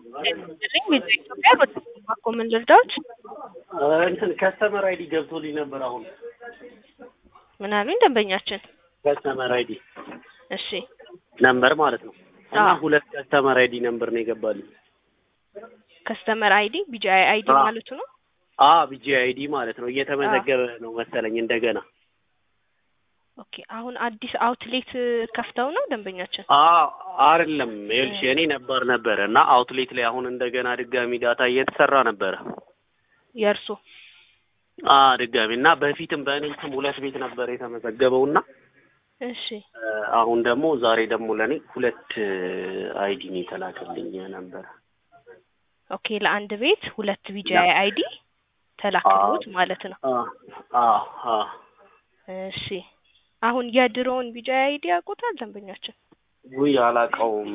ይመስለኝ ቤዛ ኢትዮጵያ ወደ ባኮ ምን ልርዳዎት? እንትን ከስተመር አይዲ ገብቶልኝ ነበር። አሁን ምን አሉኝ ደንበኛችን? ከስተመር አይዲ እሺ ነምበር ማለት ነው እና አዎ። ሁለት ከስተመር አይዲ ነምበር ነው የገባልኝ። ከስተመር አይዲ ቢጂአይ አይዲ አዎ። ማለቱ ነው። አ ቢጂ አይዲ ማለት ነው እየተመዘገበ ነው መሰለኝ እንደገና። ኦኬ አሁን አዲስ አውትሌት ከፍተው ነው ደንበኛችን? አ አይደለም ይኸውልሽ የኔ ነበር ነበረ እና አውትሌት ላይ አሁን እንደገና ድጋሚ ዳታ እየተሰራ ነበረ። የእርሶ አ ድጋሚ እና በፊትም በእኔ ስም ሁለት ቤት ነበር የተመዘገበው እና እሺ እ አሁን ደግሞ ዛሬ ደግሞ ለእኔ ሁለት አይዲ ነው የተላከልኝ ነበረ። ኦኬ ለአንድ ቤት ሁለት ቢጂአይ አይዲ ተላክሎት አዎ። ማለት ነው። አ አ አ እሺ አሁን የድሮውን ቢጂአይ አይዲ ያውቁታል ደንበኛችን? ውይ አላውቀውም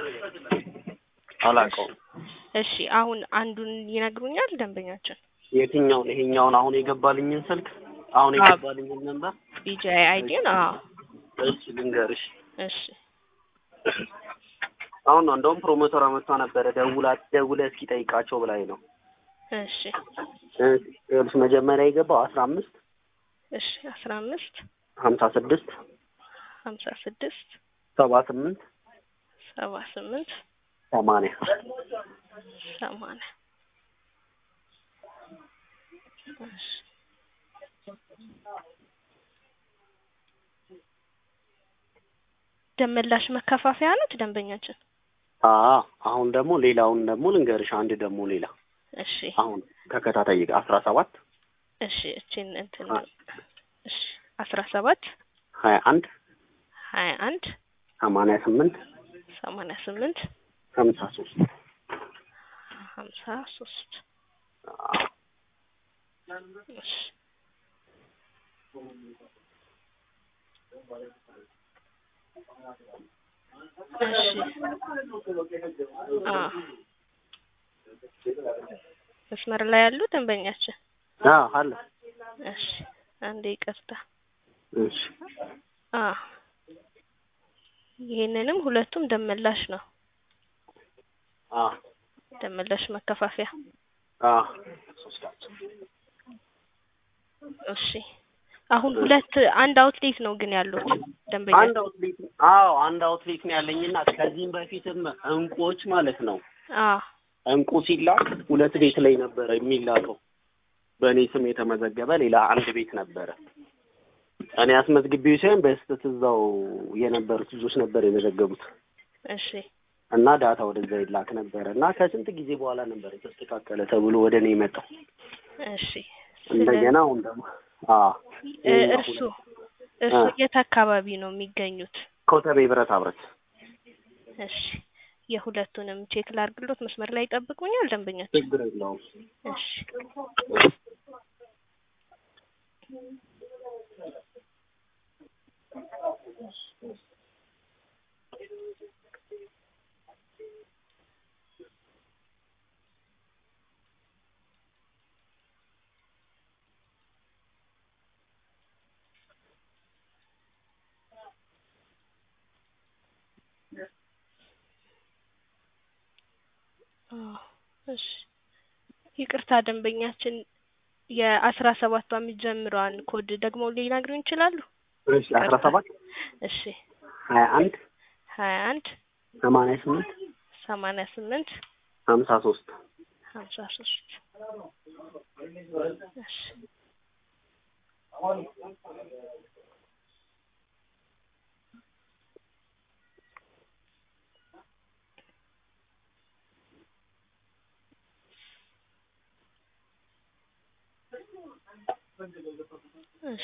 አላውቀውም። እሺ አሁን አንዱን ይነግሩኛል ደንበኛችን? የትኛውን ይሄኛውን አሁን የገባልኝን ስልክ አሁን አዎ። የገባልኝን ነበር ቢጂአይ አይዲን አዎ። እሺ ልንገርሽ እሺ አሁን ነው እንደውም ፕሮሞተሯ መጥታ ነበረ ደውላ ደውለ እስኪ ጠይቃቸው ብላኝ ነው እሺ እ ይኸውልሽ መጀመሪያ የገባው አስራ አምስት እሺ አስራ አምስት ሀምሳ ስድስት ሀምሳ ስድስት ሰባ ስምንት ሰባ ስምንት ሰማንያ ሰማንያ እሺ ደመላሽ መከፋፈያ ናት ደንበኛችን? አ አሁን ደግሞ ሌላውን ደግሞ ልንገርሽ አንድ ደግሞ ሌላ እሺ አሁን ተከታታይ አስራ ሰባት እሺ እቺን እንትን አ- እሺ አስራ ሰባት ሀያ አንድ ሀያ አንድ ሰማንያ ስምንት ሰማንያ ስምንት ሀምሳ ሶስት ሀምሳ ሶስት እሺ እሺ አ መስመር ላይ ያሉ ደንበኛችን አ አለ እሺ አንዴ ይቅርታ እሺ አ ይሄንንም ሁለቱም ደመላሽ ነው አ ደመላሽ መከፋፈያ አ እሺ አሁን ሁለት አንድ አውትሌት ነው ግን ያሉት ደንበኛ አንድ አውትሌት አዎ አንድ አውትሌት ነው ያለኝና ከዚህም በፊትም እንቁዎች ማለት ነው አ እንቁ ሲላክ ሁለት ቤት ላይ ነበረ የሚላከው በእኔ ስም የተመዘገበ ሌላ አንድ ቤት ነበረ እኔ አስመዝግቤው ሳይሆን በስህተት እዛው የነበሩት ልጆች ነበር የመዘገቡት እሺ እና ዳታ ወደዛ ይላክ ነበረ እና ከስንት ጊዜ በኋላ ነበር የተስተካከለ ተብሎ ወደ እኔ የመጣው እሺ እንደገና አሁን ደግሞ አ እ እርሱ እርሱ አ። የት አካባቢ ነው የሚገኙት? ኮተቤ ብረታ ብረት እሺ የሁለቱንም ቼክ ላድርግሎት። መስመር ላይ ይጠብቁኛል ደንበኛችን? ችግር የለውም እሺ አዎ፣ እሺ ይቅርታ ደንበኛችን የአስራ ሰባቷ የሚጀምረዋን ኮድ ደግሞ ሊነግሩ ይችላሉ? እሺ አስራ ሰባት እሺ ሀያ አንድ ሀያ አንድ ሰማንያ ስምንት ሰማንያ ስምንት ሀምሳ ሶስት ሀምሳ ሶስት እሺ እሺ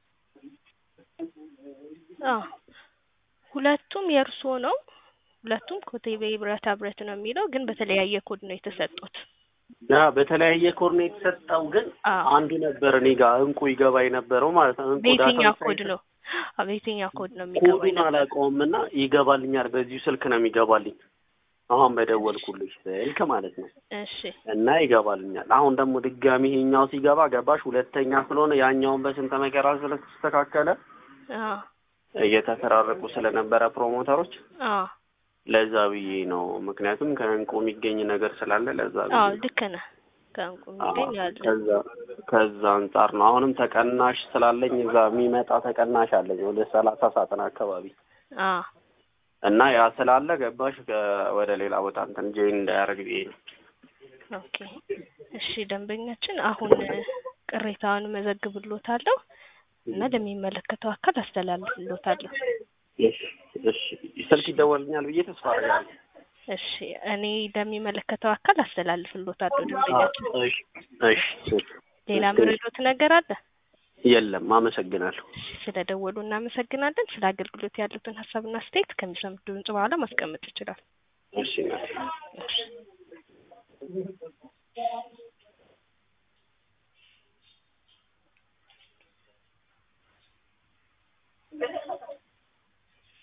አዎ ሁለቱም የእርስዎ ነው። ሁለቱም ኮቴቤ ብረታ ብረት ነው የሚለው ግን በተለያየ ኮድ ነው የተሰጡት። ያ በተለያየ ኮድ ነው የተሰጠው፣ ግን አዎ አንዱ ነበር እኔ ጋር እንቁ ይገባ የነበረው ማለት ነው። እንቁ በየትኛው ዳታ ኮድ ነው? አዎ በየትኛው ኮድ ነው የሚገባው? ኮዱን አላውቀውም እና ይገባልኛል። በዚሁ ስልክ ነው የሚገባልኝ። አሁን በደወልኩልሽ ስልክ ማለት ነው እሺ እና ይገባልኛል። አሁን ደግሞ ድጋሚ ይሄኛው ሲገባ ገባሽ፣ ሁለተኛ ስለሆነ ያኛውን በስንት መከራ ስለተስተካከለ አዎ እየተፈራረቁ ስለነበረ ፕሮሞተሮች አዎ ለዛ ብዬ ነው። ምክንያቱም ከእንቁ የሚገኝ ነገር ስላለ ለዛ ብዬ አዎ ነው። ልክ ነህ። ከእንቁ አዎ፣ የሚገኝ አለ። ከዛ ከዛ አንጻር ነው። አሁንም ተቀናሽ ስላለኝ እዛ የሚመጣ ተቀናሽ አለኝ ወደ ሰላሳ ሳጥን አካባቢ አዎ እና ያ ስላለ ገባሽ ከ- ወደ ሌላ ቦታ እንትን ጆይን እንዳያደርግ ብዬ ነው። ኦኬ እሺ ደንበኛችን አሁን ቅሬታውን መዘግብሎታለሁ እና ለሚመለከተው አካል አስተላልፍሎታለሁ። እሺ እሺ ስልክ ይደወልኛል ብዬ ተስፋ አደርጋለሁ። እሺ እኔ ለሚመለከተው አካል አስተላልፍሎታለሁ ደንበኛችን። እሺ እሺ ሌላ ምርዶት ነገር አለ? የለም። አመሰግናለሁ። እሺ ስለደወሉ እናመሰግናለን። ስለ አገልግሎት ያሉትን ሀሳብና አስተያየት ከሚሰሙት ድምጽ በኋላ ማስቀመጥ ይችላል። እሺ እናቴ። እሺ